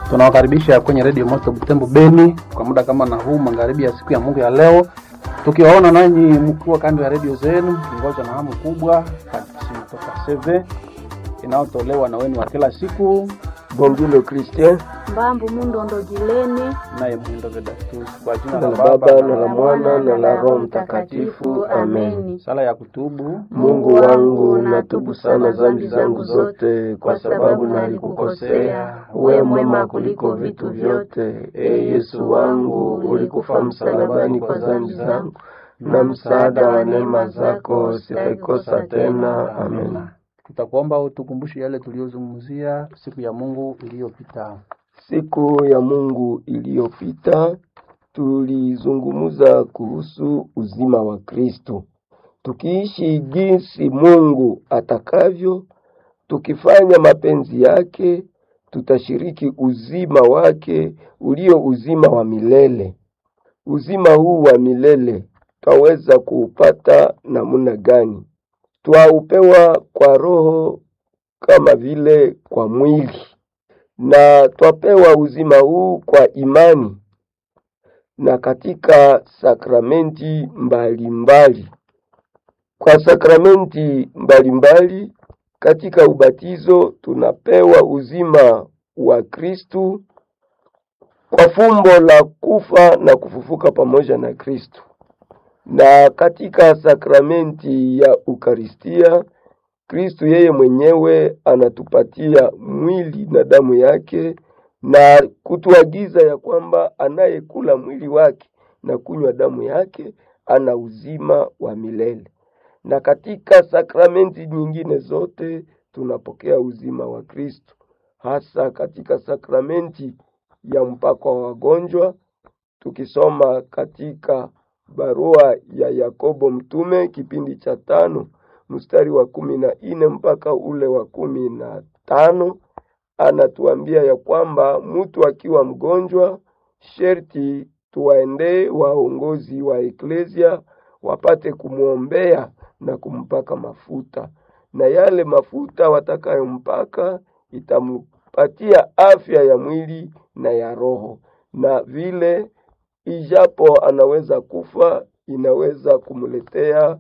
Tunawakaribisha kwenye redio Moto Butembo Beni kwa muda kama na huu magharibi ya siku ya Mungu ya leo, tukiwaona nanyi mkiwa kando ya redio zenu, kingoja na hamu kubwa katikisi toka CV inayotolewa na wenu wa kila siku, Bongilo Christian Mbambu Mundondo Jilene naye Mwindo Vedatus, kwa jina na la la Baba Baba na na la la Mwana Mwana na la Roho Mtakatifu, amen. Ameni. sala ya kutubu. Mungu wangu, natubu sana dhambi zangu zote, kwa sababu nalikukosea. We mwema kuliko vitu vyote, e Yesu wangu, ulikufa msalabani kwa dhambi zangu, na msaada wa neema zako sitaikosa tena. Amen. Tutakuomba utukumbushe yale tuliyozungumzia siku ya Mungu iliyopita. Siku ya Mungu iliyopita tulizungumza kuhusu uzima wa Kristo, tukiishi jinsi Mungu atakavyo, tukifanya mapenzi yake, tutashiriki uzima wake ulio uzima wa milele. Uzima huu wa milele twaweza kuupata namna gani? Twaupewa kwa Roho kama vile kwa mwili na twapewa uzima huu kwa imani na katika sakramenti mbalimbali mbali. Kwa sakramenti mbalimbali mbali, katika ubatizo tunapewa uzima wa Kristu kwa fumbo la kufa na kufufuka pamoja na Kristu, na katika sakramenti ya Ukaristia Kristu yeye mwenyewe anatupatia mwili na damu yake na kutuagiza ya kwamba anayekula mwili wake na kunywa damu yake ana uzima wa milele. Na katika sakramenti nyingine zote tunapokea uzima wa Kristo, hasa katika sakramenti ya mpako wa wagonjwa, tukisoma katika barua ya Yakobo mtume kipindi cha tano mstari wa kumi na nne mpaka ule wa kumi na tano anatuambia ya kwamba mtu akiwa mgonjwa sherti tuwaendee waongozi wa eklesia wapate kumwombea na kumpaka mafuta, na yale mafuta watakayompaka itampatia afya ya mwili na ya roho, na vile ijapo anaweza kufa, inaweza kumletea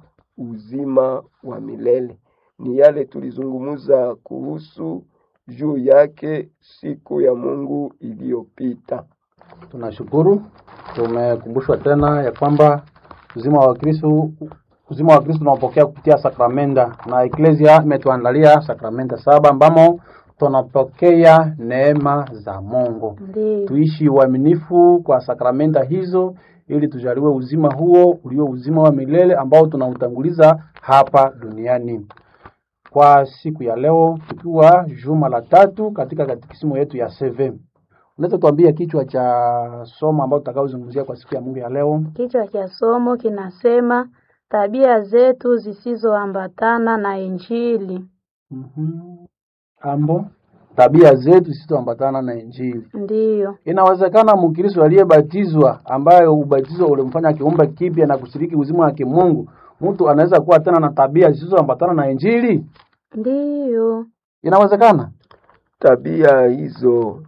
uzima wa milele. Ni yale tulizungumza kuhusu juu yake siku ya Mungu iliyopita. Tunashukuru, tumekumbushwa tena ya kwamba uzima wa Kristo uzima wa Kristo tunaopokea kupitia sakramenta, na eklesia imetuandalia sakramenta saba ambamo tunapokea neema za Mungu. Ndiyo. Tuishi uaminifu kwa sakramenta hizo ili tujaliwe uzima huo ulio uzima wa milele ambao tunautanguliza hapa duniani. Kwa siku ya leo tukiwa juma la tatu katika katikisimu yetu ya CV. Unaweza tuambia kichwa cha somo ambao tutakaozungumzia kwa siku ya Mungu ya leo? Kichwa cha somo kinasema tabia zetu zisizoambatana na Injili. Mhm. Ambo tabia zetu zisizoambatana na Injili. Ndiyo. Inawezekana Mkristo aliyebatizwa ambaye ubatizo ulimfanya kiumbe kipya na kushiriki uzima wa kimungu, mtu anaweza kuwa tena na tabia zisizoambatana na Injili? Ndiyo. Inawezekana? Tabia hizo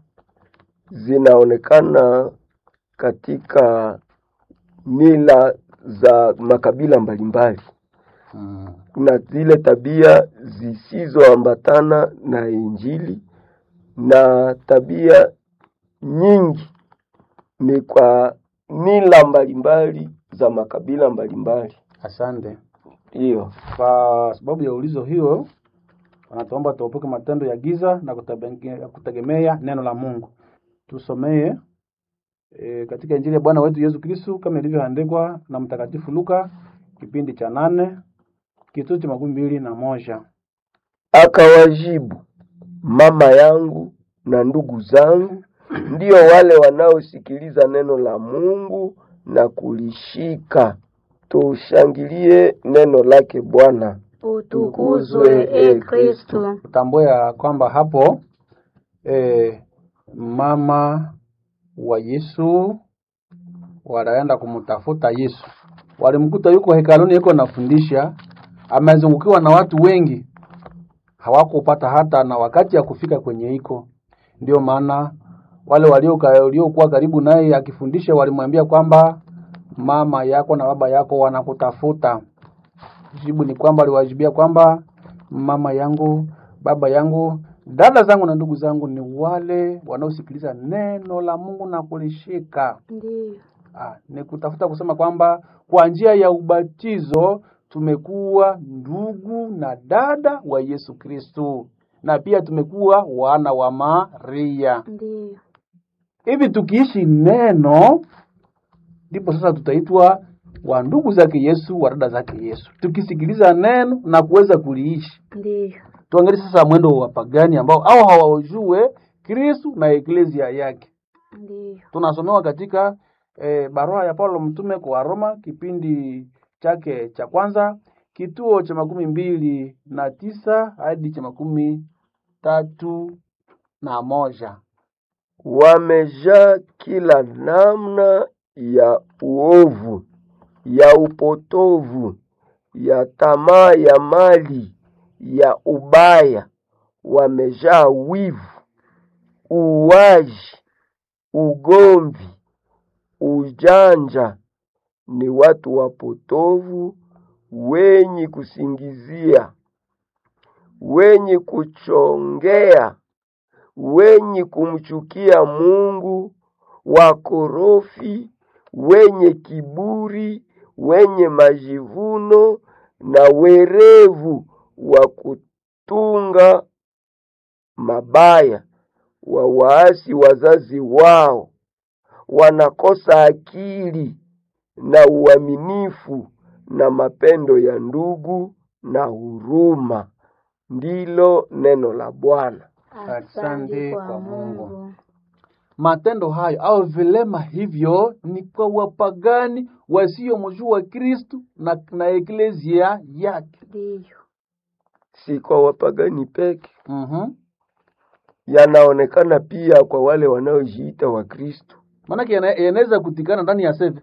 zinaonekana katika mila za makabila mbalimbali. Mm. Kuna zile tabia zisizoambatana na Injili na tabia nyingi ni kwa mila mbalimbali za makabila mbalimbali. Asante. Hiyo Kwa sababu ya ulizo hiyo, wanatuomba tuepuke matendo ya giza na kutabenge- kutegemea neno la Mungu. Tusomee e, katika Injili ya Bwana wetu Yesu Kristo kama ilivyoandikwa na Mtakatifu Luka kipindi cha nane kituo cha makumi mbili na moja. akawajibu, mama yangu na ndugu zangu ndio wale wanaosikiliza neno la Mungu na kulishika. Tushangilie neno lake Bwana. Utukuzwe e Kristo. Tutambue ya kwamba hapo e, mama wa Yesu wanaenda kumtafuta Yesu, walimkuta yuko hekaluni, yuko nafundisha, amezungukiwa na watu wengi, hawakupata hata na wakati ya kufika kwenye iko. Ndio maana wale walioka- waliokuwa karibu naye akifundisha walimwambia kwamba mama yako na baba yako wanakutafuta. Jibu ni kwamba aliwajibia kwamba mama yangu, baba yangu, dada zangu na ndugu zangu ni wale wanaosikiliza neno la Mungu na kulishika. Ndiyo. Ah, ni kutafuta kusema kwamba kwa njia ya ubatizo tumekuwa ndugu na dada wa Yesu Kristo na pia tumekuwa wana wa Maria. Ndiyo. Hivi tukiishi neno, ndipo sasa tutaitwa wa ndugu zake Yesu, wa dada zake Yesu, tukisikiliza neno na kuweza kuliishi. Ndiyo. Tuangalie sasa mwendo wa wapagani ambao au hawajue Kristo na eklezia yake. Ndiyo. tunasomewa katika e, barua ya Paulo mtume kwa Roma kipindi chake cha kwanza kituo cha makumi mbili na tisa hadi cha makumi tatu na moja. wamejaa kila namna ya uovu, ya upotovu, ya tamaa ya mali, ya ubaya, wamejaa wivu, uwaji, ugomvi, ujanja, ni watu wapotovu, wenye kusingizia, wenye kuchongea wenye kumchukia Mungu, wakorofi, wenye kiburi, wenye majivuno na werevu wa kutunga mabaya, wa waasi wazazi wao, wanakosa akili na uaminifu na mapendo ya ndugu na huruma. Ndilo neno la Bwana. Asante kwa Mungu. Matendo hayo au vilema hivyo ni kwa wapagani wasiomjua Kristu na, na eklezia yake. Ndiyo. Si kwa wapagani peke, mm yanaonekana pia kwa wale wanaojiita Wakristo. Maanake yana- yanaweza kutikana ndani ya seve.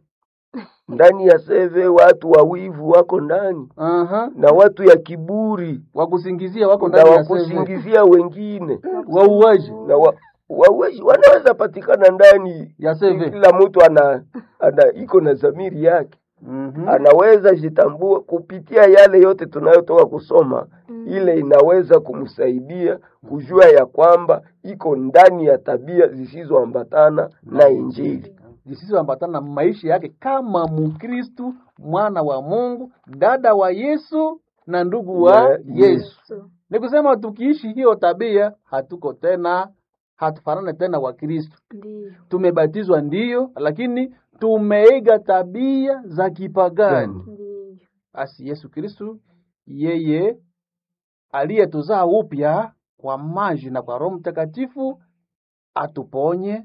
Ndani ya seve watu wawivu wako ndani Aha. na watu ya kiburi Wakusingizia wako na ndani ya seve. wakusingizia wengine Wauaji na wa, wawezi wanaweza patikana ndani ya seve. kila mtu ana, ana iko na dhamiri yake Mhm. anaweza jitambua kupitia yale yote tunayotoka kusoma ile inaweza kumsaidia kujua ya kwamba iko ndani ya tabia zisizoambatana na Injili. zisizoambatana na maisha yake kama Mkristu, mwana wa Mungu, dada wa Yesu na ndugu wa Ya Yesu. Yesu. Ni kusema tukiishi hiyo tabia, hatuko tena, hatufanane tena wa Kristu. Ndiyo. Tumebatizwa ndiyo, lakini tumeiga tabia za kipagani. Ndiyo. Asi Yesu Kristu yeye aliyetuzaa upya kwa maji na kwa Roho Mtakatifu atuponye,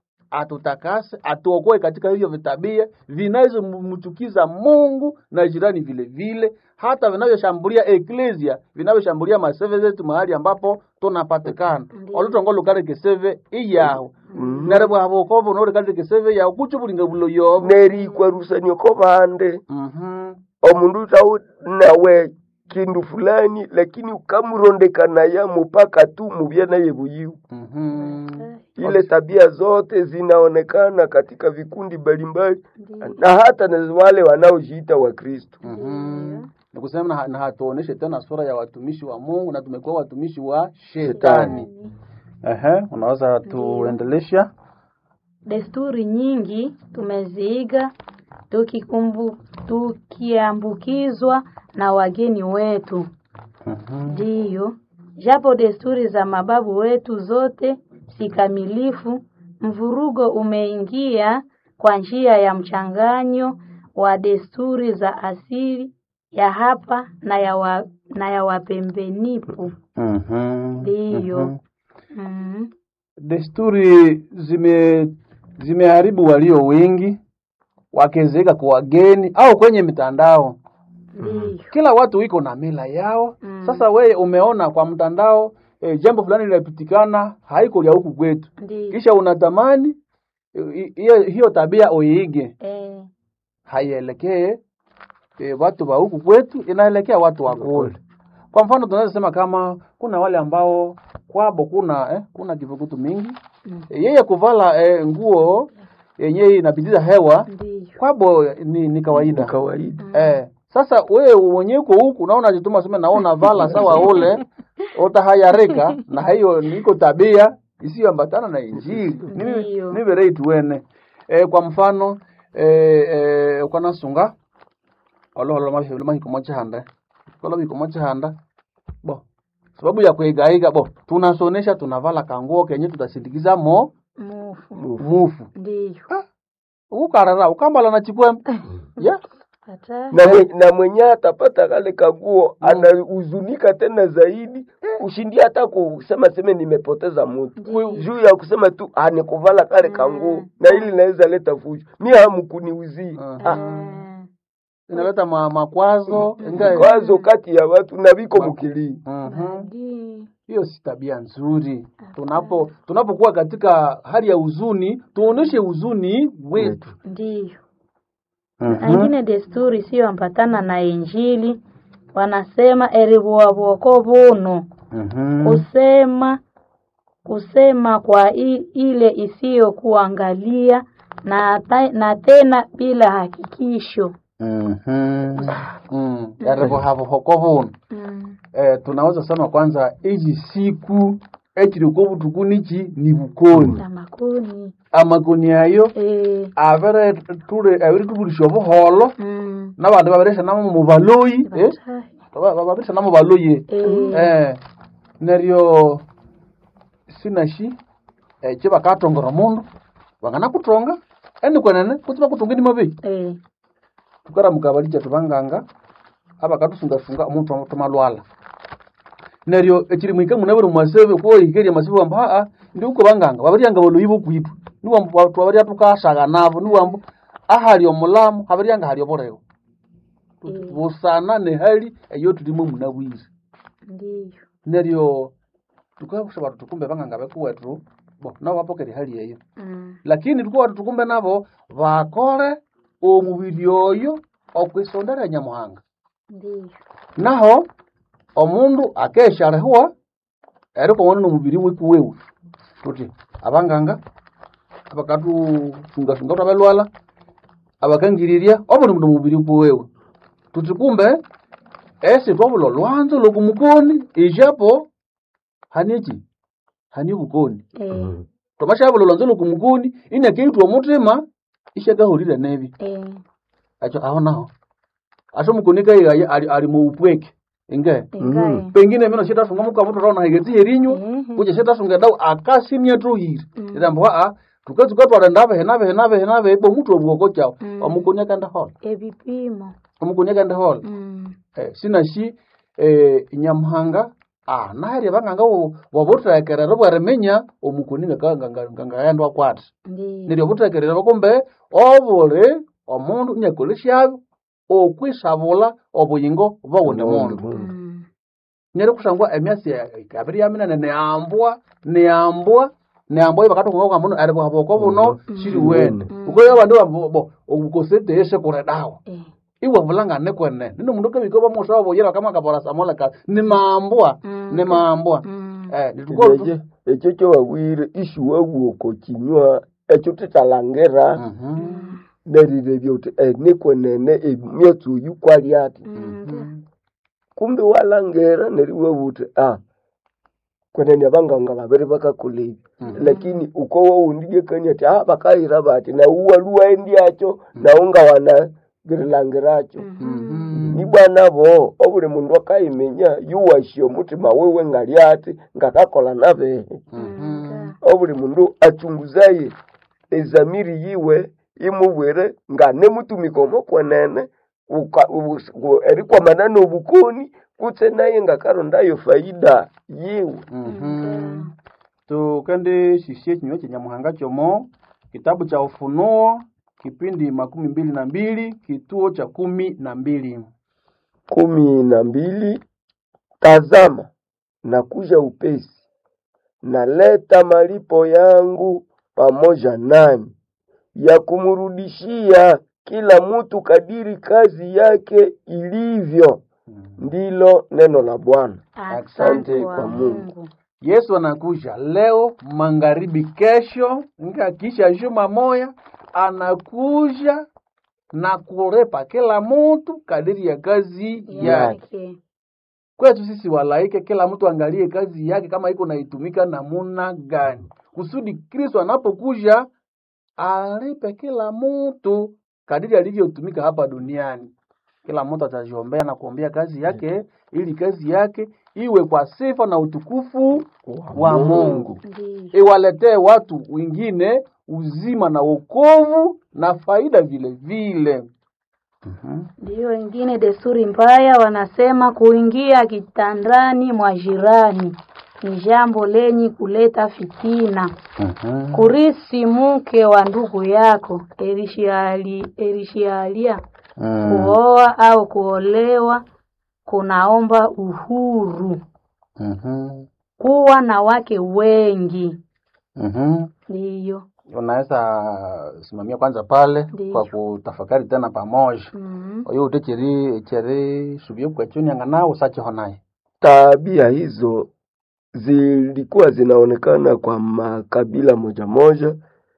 atutakase, atuokoe katika hivyo vitabia vinavyomchukiza Mungu na jirani vile vile, hata vinavyoshambulia eklesia, vinavyoshambulia maseve zetu mahali ambapo tunapatikana Ndiyo. olutongolo kaleke seve iyaho Mhm. nerebo abokobo nore kaleke seve yaho kuchubulinga bulo yobo nerikwarusania ko bande Mhm. omundu tau nawe kindu fulani lakini ukamurondekana mupaka tu mubye naye buyiu Mhm. ile tabia zote zinaonekana katika vikundi mbalimbali Ndiyo. na hata na wale wanaojiita Wakristo. Mhm. Ni kusema na, na hatuoneshe tena sura ya watumishi wa Mungu na tumekuwa watumishi wa shetani. Ehe, unaweza tuendelesha? Desturi nyingi tumeziiga tukikumbu tukiambukizwa na wageni wetu. Mhm. Ndiyo, japo desturi za mababu wetu zote si kamilifu, mvurugo umeingia kwa njia ya mchanganyo wa desturi za asili ya hapa na ya, wa, na ya wapembenipu. Mhm. Ndiyo. Mhm. Mm. Desturi zime zimeharibu walio wengi wakezeeka kwa wageni au kwenye mitandao. Ndiyo. Kila watu iko na mila yao. Mm. Sasa wewe umeona kwa mtandao e, jambo fulani linapitikana haiko lya huku kwetu, Ndiyo. kisha unatamani eh, hiyo hiyo tabia uiige. Eh, haielekee e, watu wa huku kwetu, inaelekea watu wa kule. Kwa mfano tunaweza sema kama kuna wale ambao kwabo kuna eh, kuna kivukutu mingi Mm. Eh, yeye kuvala eh, nguo yenye inapitiza hewa Ndiyo. kwabo ni, ni kawaida Ni kawaida Eh, sasa wewe mwenyewe uko huku unaona jituma sema naona vala sawa ule utahayarika na hiyo niko tabia isiyoambatana na injili Ndiyo. niverei tuwene eh, kwa mfano eh, eh, ukanasunga oloholo mahiko chihanda kolo mahiko chihanda bo sababu ya kuigaiga bo tunasonesha tunavala kanguo kenye tutasindikiza mo Mufu. mufu Ndiyo. ukarara ukambala na chipwembe yeah. Hata. na, mwe, na mwenye atapata kale kaguo anahuzunika tena zaidi kushindia hata kusema seme nimepoteza mtu Ndiyo. juu ya kusema tu ah, nikuvala kale kanguo na ili naweza leta fujo mi hamkuniuzii Mhm. ah, Eh, inaleta ma, makwazo ingae kwazo kati ya watu na viko mukilii Mhm. badi. hiyo si tabia nzuri tunapo tunapokuwa katika hali ya huzuni tuoneshe huzuni wetu Ndiyo. Na ingine desturi isiyoambatana na Injili wanasema eribuabwoko buno kusema kusema kwa i, ile isiyokuangalia na, ta- na tena bila hakikisho. yarivohavohoko vuno Mm. eh, tunaweza sema kwanza izi siku ekiriko butuku niki ni bukoni Na makuni amakoni ayo eh, avere ture avere tubulisha obuholo mm, n'abantu babirishanamo mu baloyi eh? batahi. Ba- ba- babirishanamo baloyi Eh, eh, neryo sinashi ekyo bakatongera omundu banganakutonga eni kwenene kutsi bakutonga ni mabeyi eh, tukaramuka bali kyatu banganga abakatusungasunga omuntu tumalwala neryo ekiri mwika muna buri mwasebe kuohikerya masibu wambu aa ndi uko banganga babaryanga baloyi bokwithu niwambu batu babarya tukashaga nabo niwambu ahali omulamu habaryanga hali oburewo eh, busana nehali eyo tulimo muna bwire ndiyo. neryo tukabusha batu tukumbe banganga bekuwethu bo nabo bapokere hali eyo Mm, lakini tukuwa tukumbe nabo bakore omubiri oyo okwisondera nyamuhanga ndiyo. naho omundu akesharehwa eriko wona nomubiri wiku wewe tuti abanganga abakatusungasunga twabalwala abakangirirya obuli mundu mubiri wiku wewe tuti kumbe esi twabula olwanzo lokumukoni ijapo haniki hani bukoni Eh, twamashabula olwanzo lokumukoni inakeitwa omutima ishakahulire nebi eh, acho aho naho aso mukoni kaigaye ali, ali mu upweke inge ingae. pengine mino shitasunga muka mutu rauna higeti herinywa Mhm. kuja shitasunga dau akasimya tuhiri Mm. irambo a tukatsuka twala ndave henave henave henave ibo mutu obwoko chao Mm. omukoni akanda hola Ebipimo. omukoni akanda hola Mm, eh, sinashi eh, nyamuhanga ah nahari abanganga wabutekerera bwarimenya omukoni ngangayandwa kwati ndiyo. neryo butekerera bakumbe obuli omundu nyakolesyabi okwisabula obuyingo bwawundi mundu Mm, neryo kusangwa emyasi abiri yaminene neambwa neambwa neambwa ibakatonga kwa muno ari bwaboko buno shiri wene Mm. ukoyo abandu bambo okukoseteshe kure dawa eh, iwe vulangane kwene nino mundu kebiko bamusa waboyera kama kapora samola ka ni mambwa Mm. ni mambwa mm, eh nituko ekyo ekyo kyowabwire ishuwawuoko kinywa ekyo titalangera mhm nerirevya uti eh, nikwenene emyatsi oyu kwali ati mm, ndiyo. kumbe walangera neriwewa uti ah kwenene abanganga babiri bakakola ebi Mhm. lakini uko wawundilekani ati ah bakayira bati nauwaluwa endyakyo naunga wana birilangiracho Mhm. ni bwana bo obuli mundu akayimenya yuwasya omutima wiwe ngali ati ngakakola nabehe Mhm. obuli mundu achunguzaye ezamiri yiwe imubwire nga nemutumika omo kwenene uka- ubus- ku- erikwamana nobukoni kutse naye ngakarondayo faida yiwe Mhm. tukende shishie kinywa cha nyamuhanga chomo kitabu cha ufunuo kipindi makumi mbili na mbili kituo cha kumi na mbili kumi na mbili tazama nakuja upesi naleta malipo yangu pamoja nami ya kumrudishia kila mtu kadiri kazi yake ilivyo ndilo neno la bwana Asante Asante kwa kwa Mungu. Mungu. Yesu anakuja leo magharibi, kesho nga kisha juma moya anakuja na kurepa kila mtu kadiri ya kazi yake. yake Kwetu sisi walaike, kila mtu angalie kazi yake kama iko naitumika namuna gani, kusudi Kristo anapokuja alipe kila mtu kadiri alivyotumika hapa duniani. Kila mtu atajiombea na kuombea kazi yake, ili kazi yake iwe kwa sifa na utukufu wa Mungu, ndiyo iwaletee watu wengine uzima na wokovu na faida vile vile. Mhm. ndiyo. Wengine desturi mbaya wanasema kuingia kitandani mwa jirani ni jambo lenye kuleta fitina. Mhm. Kurisi mke wa ndugu yako elishiali elishialia Mm. kuoa au kuolewa kunaomba uhuru, Mhm. kuwa na wake wengi. Mhm. Ndiyo. unaweza simamia kwanza pale Ndiyo. kwa kutafakari tena pamoja Mhm. oyo ute cheri cheri subie kwechuni angana usache honaye Tabia hizo zilikuwa zinaonekana kwa makabila moja moja,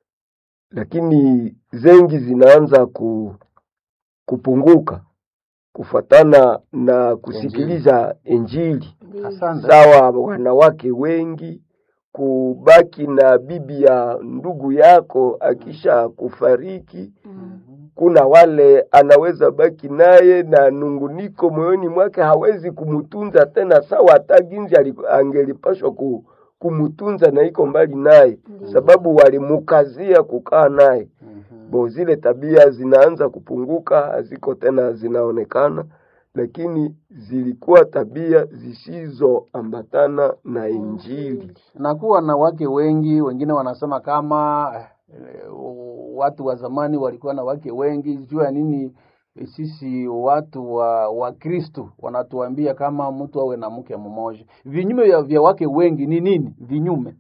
lakini zengi zinaanza ku, kupunguka kufatana na kusikiliza Injili. Ndiyo. asante Sawa, wanawake wengi kubaki na bibi ya ndugu yako akisha kufariki Mhm. kuna wale anaweza baki naye na nunguniko moyoni mwake, hawezi kumutunza tena sawa hata ginzi ali- angelipashwa ku, kumutunza na iko mbali naye, Ndiyo. sababu walimukazia kukaa naye. Mhm. Bo, zile tabia zinaanza kupunguka, haziko tena zinaonekana, lakini zilikuwa tabia zisizoambatana na Injili. na kuwa na wake wengi wengine wanasema kama eh, watu wa zamani walikuwa na wake wengi juu ya nini eh, sisi watu wa wa Kristo wanatuambia kama mtu awe na mke mmoja vinyume vya, vya wake wengi ni nini vinyume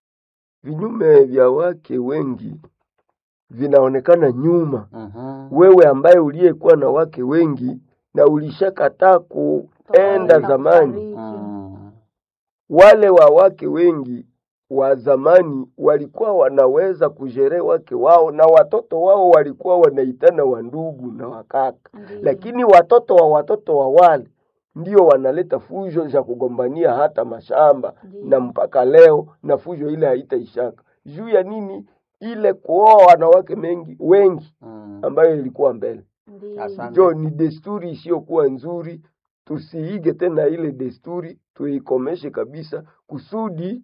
Vinyume vya wake wengi vinaonekana nyuma. Mhm. wewe ambaye uliyekuwa na wake wengi na ulishakataa kuenda Toka zamani, kufariki. Mm. wale wa wake wengi wa zamani walikuwa wanaweza kujere wake wao na watoto wao walikuwa wanaitana wandugu na wakaka, Ndiyo. lakini watoto wa watoto wa wale ndio wanaleta fujo za kugombania hata mashamba Ndiyo. na mpaka leo, na fujo ile haitaishaka juu ya nini? Ile kuoa wanawake mengi wengi Mm. ambayo ilikuwa mbele Ndiyo. Asante. jo ni desturi isiyokuwa nzuri. Tusiige tena ile desturi, tuikomeshe kabisa, kusudi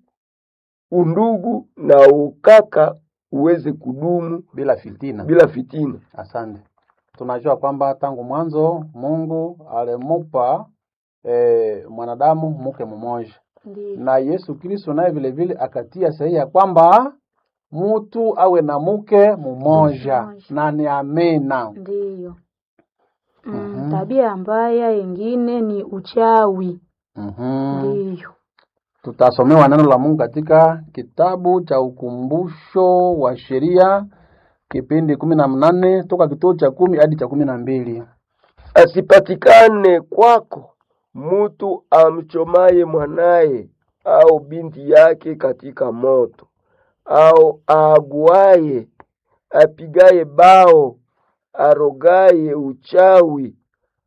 undugu na ukaka uweze kudumu bila fitina bila fitina. Asante. Tunajua kwamba tangu mwanzo Mungu alimupa eh, mwanadamu mke mmoja, Ndiyo. na Yesu Kristo naye vile vile akatia sahihi ya kwamba mtu awe na mke mmoja, Mmoja. na ni amena. Ndiyo. Mm, Mhm. tabia mbaya yengine ni uchawi. Mhm. Ndiyo. Tutasomewa neno la Mungu katika kitabu cha ukumbusho wa sheria kipindi kumi na mnane toka kituo cha kumi hadi cha kumi na mbili. Asipatikane kwako mutu amchomaye mwanaye au binti yake katika moto, au aaguaye, apigaye bao, arogaye uchawi,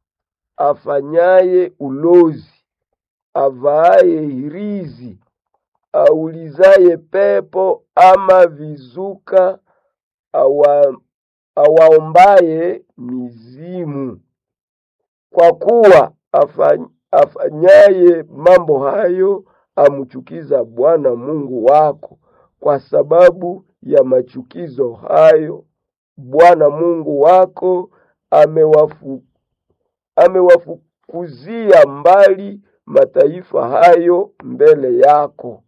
afanyaye ulozi, avaaye hirizi, aulizaye pepo ama vizuka, awa, awaombaye mizimu kwa kuwa afany- afanyaye mambo hayo amchukiza Bwana Mungu wako. Kwa sababu ya machukizo hayo Bwana Mungu wako amewafu, amewafukuzia mbali mataifa hayo mbele yako.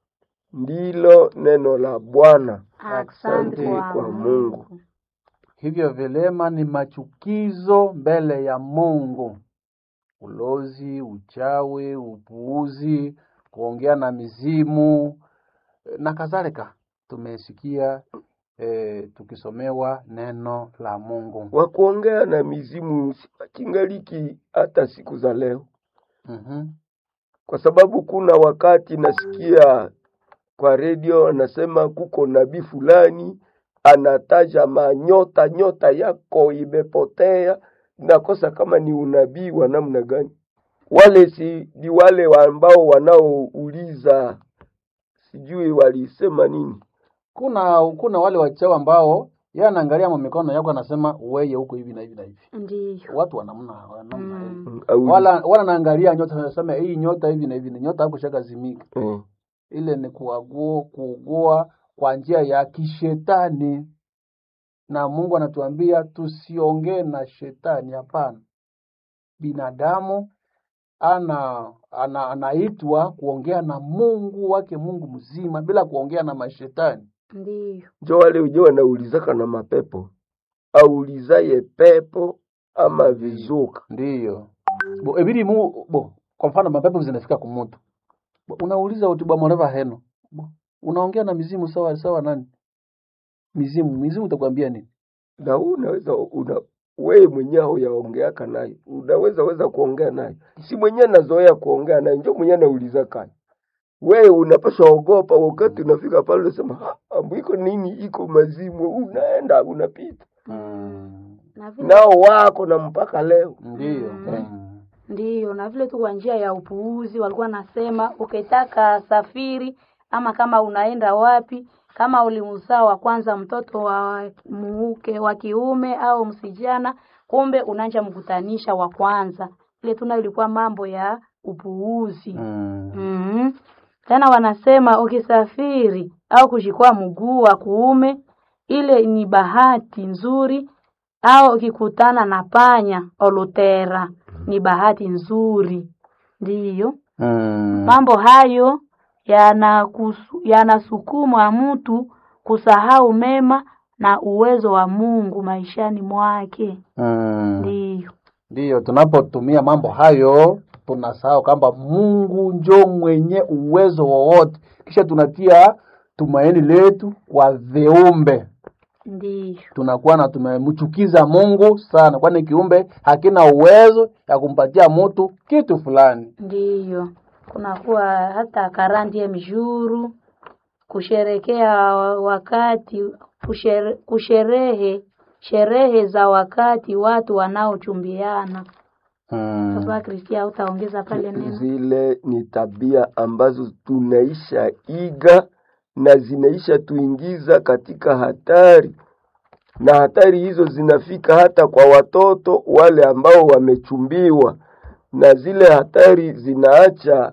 Ndilo neno la Bwana. Asante kwa kwa Mungu. Mungu. Hivyo vilema ni machukizo mbele ya Mungu: ulozi, uchawi, upuuzi, kuongea na mizimu eh, na kadhalika. Tumesikia eh, tukisomewa neno la Mungu. wa kuongea na mizimu kingaliki hata siku za leo. Mhm. kwa sababu kuna wakati nasikia kwa redio anasema kuko nabii fulani anataja manyota, nyota yako imepotea. Nakosa kama ni unabii wa namna gani? Wale si ni wale wa ambao wanaouliza, sijui walisema nini. kuna kuna wale wachawi ambao yeye anaangalia mikono yako anasema weye huko hivi na hivi na hivi Ndiyo. watu wanamna wanamna Mm. hivi. Au- wala wala naangalia nyota anasema hii nyota hivi na hivi ni nyota hapo shakazimika eh, ile ni kuagua kuugua kwa njia ya kishetani na Mungu anatuambia tusiongee na shetani hapana binadamu ana, ana anaitwa kuongea na Mungu wake Mungu mzima bila kuongea na mashetani Ndiyo. njo wale uje wanaulizaka na mapepo aulizaye pepo ama vizuka ndiyo bo ebidi mu bo kwa mfano mapepo zinafika kumutu bo, unauliza uti bwa mwareva heno bo, unaongea na mizimu sawa sawa nani mizimu mizimu utakwambia nini na huu unaweza una wewe mwenyewe huyaongeaka naye unaweza weza kuongea naye si mwenyewe nazoea kuongea naye njo mwenyewe nauliza kani wewe unapaswa ogopa wakati unafika pale unasema "Ah, ambu iko nini iko mazimu unaenda unapita mm. Na vile nao wako na mpaka leo ndiyo Mm. mm. Ndiyo, na vile tu kwa njia ya upuuzi walikuwa nasema ukitaka safiri ama kama unaenda wapi, kama ulimzaa wa kwanza mtoto wa muke wa kiume au msijana, kumbe unaanja mkutanisha wa kwanza. Ile tuna ilikuwa mambo ya upuuzi. Mm. Mhm. Tena wanasema ukisafiri au kushikwa mguu wa kuume, ile ni bahati nzuri, au ukikutana na panya olutera ni bahati nzuri. Ndiyo, Mm. mambo hayo yanakusu- yanasukuma mtu kusahau mema na uwezo wa Mungu maishani mwake. Mm. Ndiyo, Ndiyo, tunapotumia mambo hayo tunasahau kwamba Mungu njo mwenye uwezo wowote, kisha tunatia tumaini letu kwa viumbe, ndiyo, tunakuwa na tumemchukiza Mungu sana, kwani kiumbe hakina uwezo ya kumpatia mtu kitu fulani. ndiyo. Kunakuwa hata karandie mjuru kusherekea wakati kushere, kusherehe sherehe za wakati watu wanaochumbiana. Mm. Sasa Kristia, utaongeza pale neno zile ni tabia ambazo tunaisha iga na zinaisha tuingiza katika hatari, na hatari hizo zinafika hata kwa watoto wale ambao wamechumbiwa, na zile hatari zinaacha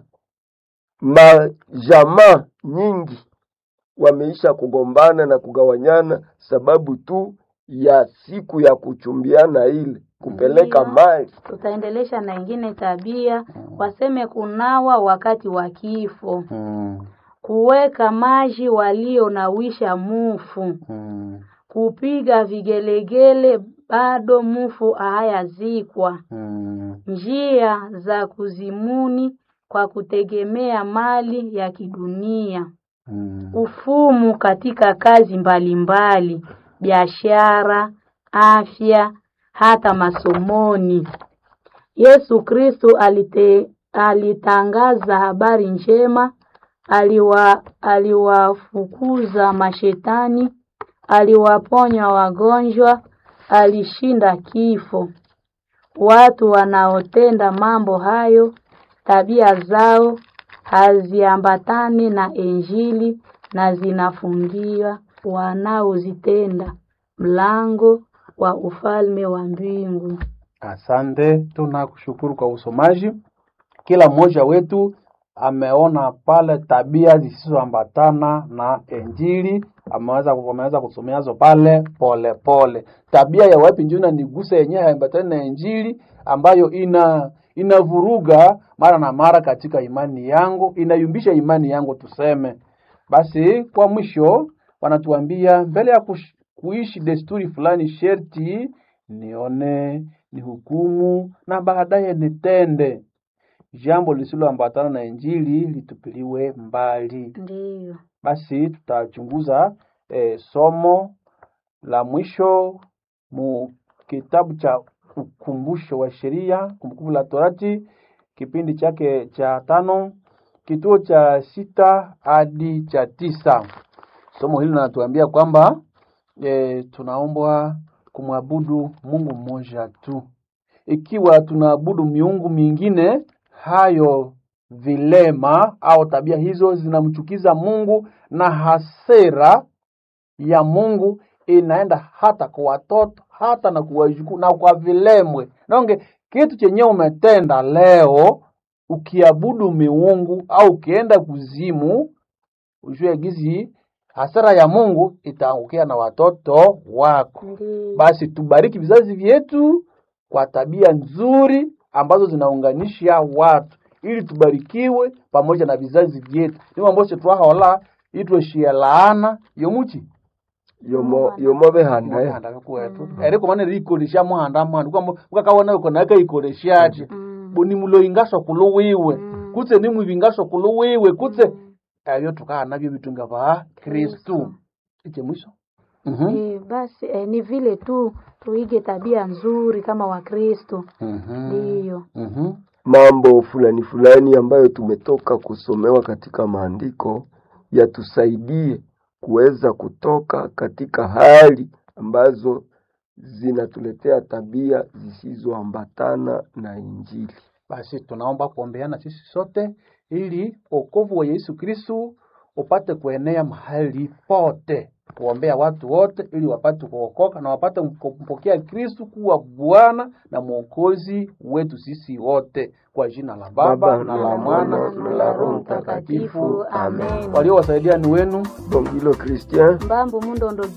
majamaa nyingi wameisha kugombana na kugawanyana sababu tu ya siku ya kuchumbiana ile kupeleka Ndiyo. mali. tutaendelesha na ingine tabia, waseme kunawa wakati wa kifo, Mm. kuweka maji walionawisha mufu, Mm. kupiga vigelegele bado mufu hayazikwa, Mm. njia za kuzimuni kwa kutegemea mali ya kidunia, Mm. ufumu katika kazi mbalimbali, biashara, afya, hata masomoni. Yesu Kristo alite, alitangaza habari njema, aliwa aliwafukuza mashetani, aliwaponya wagonjwa, alishinda kifo. Watu wanaotenda mambo hayo, tabia zao haziambatani na Injili na zinafungia wanaozitenda mlango wa ufalme wa mbingu. Asante, tunakushukuru kwa usomaji. Kila mmoja wetu ameona pale tabia zisizoambatana na Injili, ameweza ameweza kusomeazo pale pole pole. Tabia ya wapi njuna niguse yenyewe haambatani na Injili ambayo ina inavuruga mara na mara katika imani yangu, inayumbisha imani yangu tuseme. Basi kwa mwisho wanatuambia mbele ya kush, kuishi desturi fulani sherti nione, nihukumu na baadaye nitende. Jambo lisiloambatana na Injili litupiliwe mbali. Ndiyo. Basi tutachunguza eh, somo la mwisho mu kitabu cha ukumbusho wa sheria, kumbukumbu la Torati kipindi chake cha tano kituo cha sita hadi cha tisa. Somo hili linatuambia kwamba e, tunaombwa kumwabudu Mungu mmoja tu. Ikiwa tunaabudu miungu mingine, hayo vilema au tabia hizo zinamchukiza Mungu na hasira ya Mungu inaenda hata kwa watoto hata na kwa wajukuu na kwa vilemwe. Naonge kitu chenye umetenda leo, ukiabudu miungu au ukienda kuzimu, ujue gizi hasara ya Mungu itaangukia na watoto wako. Ndiyo. Basi tubariki vizazi vyetu kwa tabia nzuri ambazo zinaunganisha watu ili tubarikiwe pamoja na vizazi vyetu nimo amboshe twahola itweshia laana yomuchi yomo yomo behanda muhanda kwetu eriko mane rikolesha muhanda mwana kwamba ukakawona uko naka ikolesha ati Mm. boni mulo ingasho kulo wiwe Mm. kutse ni mwivingasho kulo wiwe kutse ebyo tukana nabyo bitunga ba Kristu iche mwisho mhm Eh, basi eh, ni vile tu tuige tabia nzuri kama Wakristo. mhm Ndiyo. mhm mambo fulani fulani ambayo tumetoka kusomewa katika maandiko yatusaidie kuweza kutoka katika hali ambazo zinatuletea tabia zisizoambatana na Injili. Basi tunaomba kuombeana sisi sote ili wokovu wa Yesu Kristu upate kuenea mahali pote, kuombea watu wote ili wapate kuokoka na wapate kumpokea Kristu kuwa Bwana na Mwokozi wetu sisi wote, kwa jina la Baba Baba, na la Mwana na la Roho Mtakatifu. Amen. Waliowasaidia ni wenu Bongilo Christian Mbambu Mundondo